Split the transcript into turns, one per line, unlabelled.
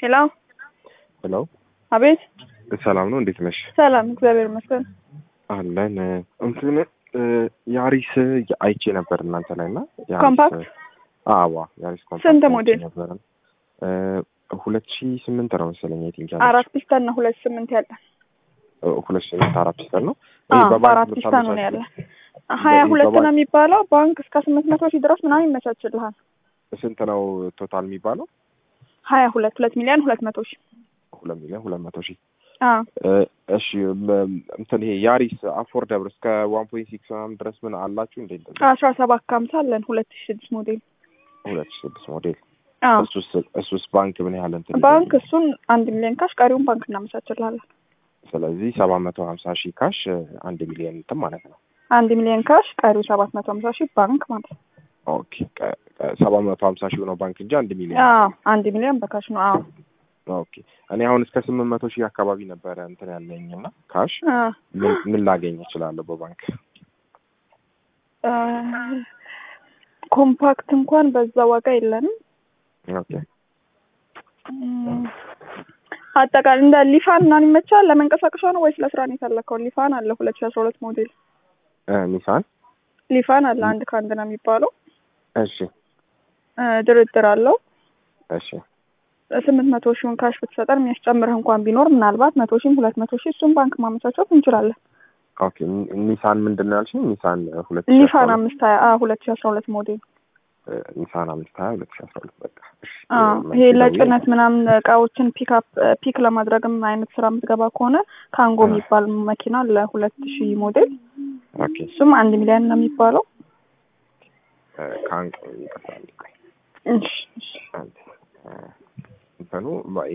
ሄሎ
ሄሎ
አቤት።
ሰላም ነው፣ እንዴት ነሽ?
ሰላም እግዚአብሔር ይመስገን።
አለን እንትን ያሪስ አይቼ ነበር እናንተ ላይ እና ያሪስ-
ኮምፓክት?
አዋ ያሪስ ኮምፓክት
ስንት
አይቼ
ሞዴል?
ነበር። ሁለት ሺ ስምንት ነው መሰለኝ አይ ቲንክ
አራት ፒስተን ነው ሁለት ስምንት ያለ
ሁለት ሺ ስምንት አራት ፒስተል ነው።
አዎ፣
ይሄ በባንክ
በአራት ፒስተን ነው ያለ ሀያ ሁለት
በባንክ-
ነው የሚባለው ባንክ እስከ ስምንት መቶ ሺህ ድረስ ምናምን ይመቻችልሃል።
ስንት ነው ቶታል የሚባለው?
ሀያ ሁለት ሁለት ሚሊዮን ሁለት መቶ ሺህ
ሁለት ሚሊዮን ሁለት መቶ ሺህ
አዎ
እሺ ም- እንትን ይሄ ያሪስ አፎርደብል እስከ ዋን ፖይንት ሲክስ ምናምን ድረስ ምን አላችሁ እንዴ? እንደዚህ
አስራ ሰባት ከሀምሳ አለን ሁለት ሺህ ስድስት ሞዴል
ሁለት ሺ ስድስት ሞዴል
አዎ
እሱስ እሱስ ባንክ ምን ያህል እንትን
ባንክ
ይዘኛል?
እሱን አንድ ሚሊዮን ካሽ ቀሪውን ባንክ እናመቻችልሃለን።
ስለዚህ ሰባት መቶ ሀምሳ ሺህ ካሽ አንድ ሚሊዮን እንትን ማለት ነው።
አንድ ሚሊዮን ካሽ ቀሪው ሰባት መቶ ሀምሳ ሺህ ባንክ ማለት ነው።
ኦኬ ቀ- ቀ- ሰባት መቶ ሀምሳ ሺህ ነው ባንክ እንጂ አንድ ሚሊዮን
አዎ አንድ ሚሊዮን በካሽ ነው። አዎ
ኦኬ እኔ አሁን እስከ ስምንት መቶ ሺህ አካባቢ ነበረ እንትን ያለኝ እና ካሽ
አዎ
ምን ምን ላገኝ እችላለሁ በባንክ?
አ፣ ኮምፓክት እንኳን በዛ ዋጋ የለንም።
ኦኬ
እም፣ አጠቃላይ እንደ ሊፋን ምናምን ይመቻል ለመንቀሳቀሻ ነው ወይስ ለስራ ነው የፈለከው? ሊፋን አለ ሁለት ሺ አስራ ሁለት ሞዴል
እ ኒሳን
ሊፋን አለ አንድ ከአንድ ነው የሚባለው
እሺ
እ፣ ድርድር አለው
እሺ
ስምንት መቶ ሺውን ካሽ ብትሰጠን የሚያስጨምርህ እንኳን ቢኖር ምናልባት መቶ ሺህም ሁለት መቶ ሺህ እሱን ባንክ ማመቻቸት እንችላለን።
ኦኬ ኒ- ኒሳን ምንድን ነው ያልሽኝ? ኒሳን ሁለት ሺህ አስራ
ሊፋን
ሁለት
አምስት ሀያ ሁለት ሺ አስራ ሁለት ሞዴል
እ፣ ኒሳን አምስት ሀያ ሁለት ሺህ አስራ ሁለት በቃ እሺ።
አዎ
እ፣
ይሄ
መቼ
ለጭነት ምናምን እቃዎችን ፒክ አፕ ፒክ ለማድረግም አይነት ስራ የምትገባ ከሆነ ካንጎ
አ።
የሚባል መኪና ለሁለት ሺህ ሞዴል
ደውዬ? ኦኬ
እሱም አንድ ሚሊዮን ነው የሚባለው።
እ፣ ካን ይቅርታ አንዴ ቆይ።
እሺ እሺ
አንዴ እ፣ እንትኑ